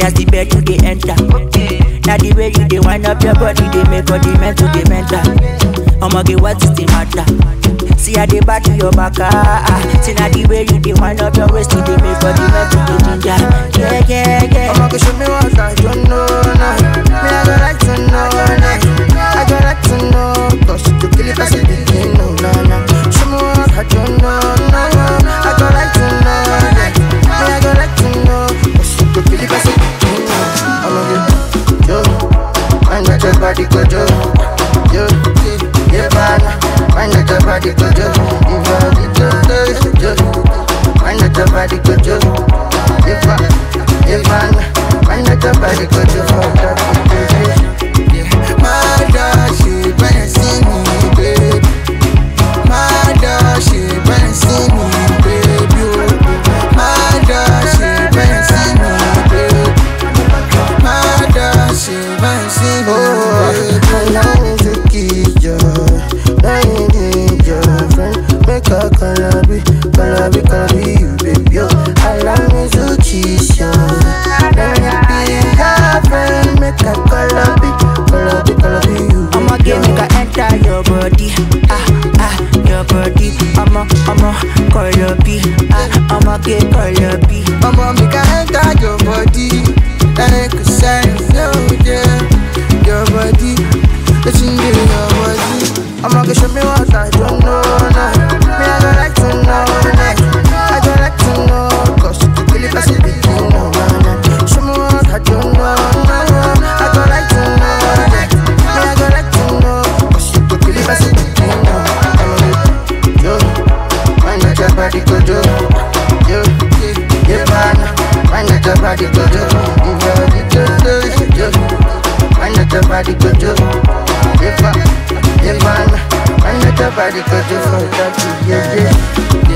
See as the bed you dey enter. Now the way you dey wind up your body, they make all the mental dey mental. I'ma get what is the matter? See how they back to your back, ah, ah. See now the way you dey wind up your waist, you dey make all the mental dey ginger. Yeah, yeah, yeah. I'ma go show me what I don't know now. Me I go like to know now. I go like to know. Cause you could kill it as a begin, no, no, no. Show me what I don't know now. I go like to know yeah. Me I go like to know. Cause you could kill it as a begin, no. I'ma get yo. Find out your body go yo. Yo, yeah, man. Find out your body go yo. If I did yo, yo. Find out your body go yo. If I, if I, find out your body go yo. For that, yeah. My dog, she better see me, baby. My dog, she better see me, baby. My dog, she better see me, baby. My dog, she better see me, baby. Allow me to kiss you, let me be your friend. Make a calabi, calabi, calabi, you, baby. yo. Allow me to kiss you, let me be your friend. Make a calabi, calabi, calabi, you, I'ma baby. get yo. make I enter your body, ah ah, your body. I'ma I'ma call your B, ah I'ma get call your B. Mama, make I enter your body Like a sign, no, yeah Your body, it's in your body I'ma go show me what I don't know now Me, I go like to know now I go like to know Cause you could kill it as a begin, no, no, no Show me what I don't know now I go like to know yeah. Me, I go like to know Cause you could kill it as a begin, no I'ma get, yo Find out your body go, yo Yo, yeah, man. Find out your body go do. You body go do. Yo, find out your body go do. Yeah, man. Yeah, man. Find out your body go do for that. Yeah, yeah.